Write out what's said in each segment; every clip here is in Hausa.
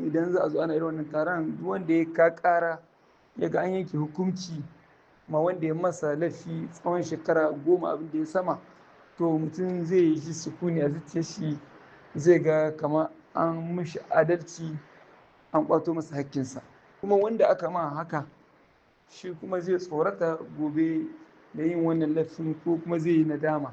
idan za a zo ana irin wannan taron duk wanda ya ka ƙara ya ga an yanke hukunci ma wanda ya masa laifi tsawon shekara goma abin da ya sama to mutum zai yi sukuni a zuciyar shi zai ga kama an mishi adalci an kwato masa hakkinsa kuma wanda aka ma haka shi kuma zai tsorata gobe da yin wannan laifin ko kuma zai yi nadama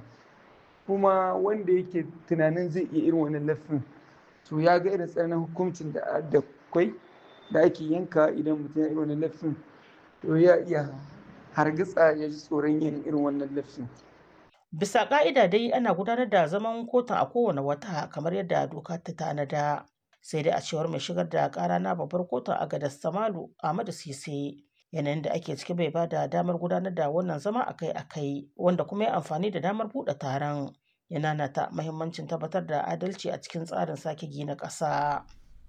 kuma wanda yake tunanin zai iya irin wannan laifin to ya ga irin tsananin hukuncin da da kwai da ake yanka idan mutum ya irin wannan laifin to ya iya hargitsa ya ji tsoron yin irin wannan laifin Bisa ƙa'ida dai ana gudanar da zaman kotun a kowane wata kamar yadda doka ta tanada. Sai dai a cewar mai shigar da ƙara na babbar kotun Agadas Samalu Ahmadu Sise yanayin da ake ciki bai ba da damar gudanar da wannan zama akai-akai wanda kuma ya amfani da damar buɗe taron yana nata mahimmancin tabbatar da adalci a cikin tsarin sake gina ƙasa.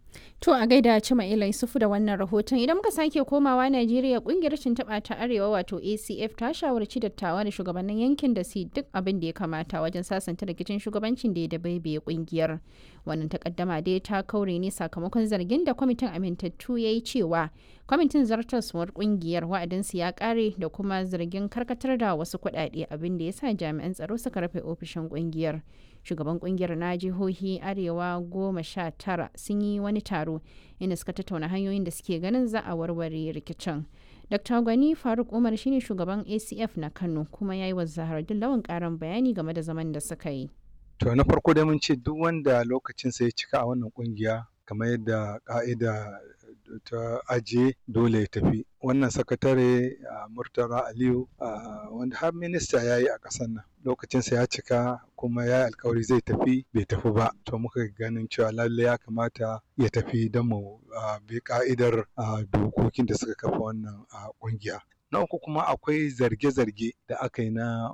To a gaida Cima Ila Yusufu da wannan rahoton idan muka sake komawa Najeriya kungiyar tuntuɓa ta Arewa wato ACF ta shawarci dattawa da shugabannin yankin da su duk abin da ya kamata wajen sasanta rikicin shugabancin da ya dabaibaye kungiyar. Wannan takaddama dai ta kaure ne sakamakon zargin da kwamitin amintattu ya yi cewa kwamitin zartaswar kungiyar wa'adinsu ya kare da kuma zargin karkatar da wasu kuɗaɗe abin da ya sa jami'an tsaro suka rufe ofishin kungiyar. shugaban kungiyar na jihohi arewa goma sha tara sun yi wani taro inda suka tattauna hanyoyin da suke ganin za a warware rikicin dr gwani faruk umar shine shugaban acf na kano kuma ya yi wa zahardin lawan karin bayani game da zaman da suka yi to na farko dai mun ce duk wanda lokacinsa ya cika a wannan kungiya kamar yadda ka'ida ta ajiye dole ya tafi wannan sakatare a murtala aliyu wanda har minista ya yi a ƙasar nan lokacinsa ya cika kuma ya yi alkawari zai tafi bai tafi ba to muka ganin cewa lalle ya kamata ya tafi don mu bi ka'idar dokokin da suka kafa wannan ƙungiya na uku kuma akwai zarge-zarge da aka yi na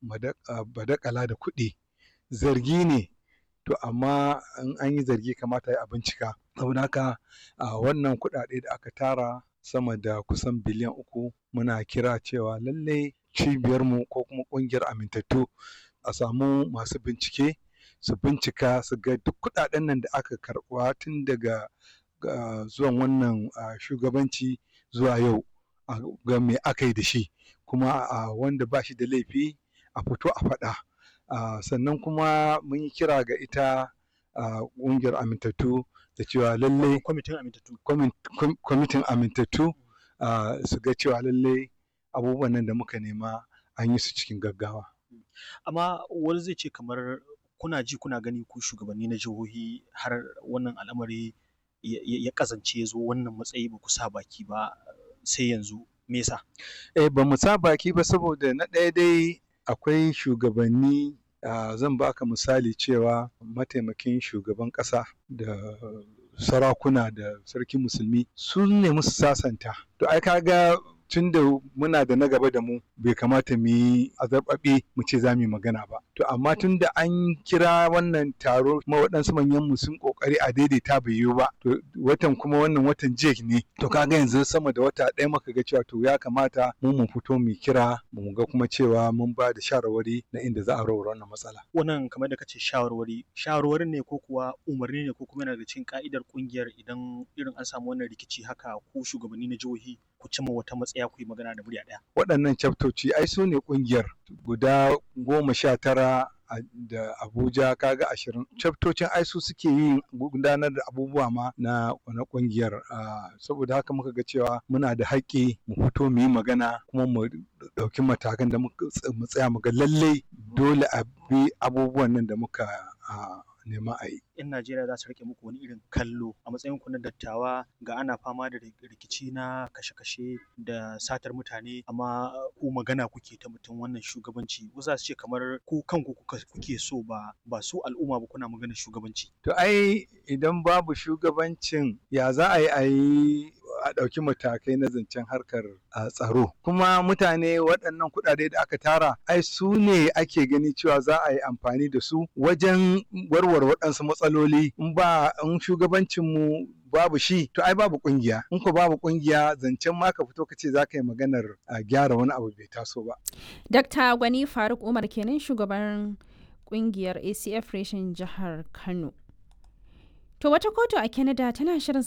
badakala da kuɗi zargi ne to amma in an yi zargi kamata ya bincika saboda haka a wannan kuɗaɗe da aka tara sama da kusan biliyan uku muna kira cewa lallai cibiyarmu ko kuma ƙungiyar amintattu a samu masu bincike su bincika su ga duk kuɗaɗen nan da aka karɓa tun daga zuwan wannan shugabanci zuwa yau ga me aka yi da shi kuma wanda ba shi da laifi a fito a faɗa sannan kuma mun yi kira ga ita ƙungiyar amintattu da cewa lallai kwamitin amintattu su ga cewa lallai abubuwan nan da muka nema an yi su cikin gaggawa. Amma wani zai ce kamar kuna ji kuna gani ku shugabanni na jihohi har wannan al'amari ya kazance ya zo wannan matsayi ba ku sa baki ba sai yanzu me yasa? Eh ba mu sa baki ba saboda na ɗaya dai akwai shugabanni Uh, zan baka misali cewa mataimakin shugaban ƙasa da sarakuna da sarkin musulmi sun nemi su sasanta to ai kaga tun da muna da na gaba da mu bai kamata mu yi azarbaɓe mu ce za mu yi magana ba to amma tun da an kira wannan taro kuma waɗansu manyan mu sun ƙoƙari a daidaita bai yiwu ba to watan kuma wannan watan jek ne to kaga yanzu sama da wata ɗaya muka ga cewa to ya kamata mu mu fito mu kira mu ga kuma cewa mun ba da shawarwari na inda za a rawar wannan matsala wannan kamar da kace shawarwari shawarwarin ne ko kuwa umarni ne ko kuma yana da cikin ka'idar kungiyar idan irin an samu wannan rikici haka ko shugabanni na jihohi ku cimma wata matsaya ku yi magana da murya ɗaya. Waɗannan chaptoci ai su ne ƙungiyar guda goma sha tara da Abuja kaga ashirin. Chaftocin ai su suke yin gudanar da abubuwa ma na na ƙungiyar saboda haka muka ga cewa muna da haƙƙi mu fito mu yi magana kuma mu ɗauki matakan da mu tsaya mu ga lallai dole a bi abubuwan nan da muka nema a yi. 'Yan Najeriya za su rike muku wani irin kallo a matsayin ku na dattawa ga ana fama da rikici na kashe-kashe da satar mutane amma ku magana kuke ta mutum wannan shugabanci wasu za su ce kamar ku kanku kuke so ba ba su al'umma ba kuna magana shugabanci. To ai idan babu shugabancin ya za a yi a yi a ɗauki matakai na zancen harkar tsaro kuma mutane waɗannan kuɗaɗe da aka tara ai su ne ake gani cewa za a yi amfani da su wajen warware waɗansu matsaloli in ba in shugabancin mu babu shi to ai babu kungiya in ko babu kungiya zancen ma ka fito ka ce za ka yi maganar a gyara wani abu bai taso ba. Dr. Gwani Faruk Umar kenan shugaban kungiyar ACF reshen jihar Kano. To wata kotu a Canada tana shirin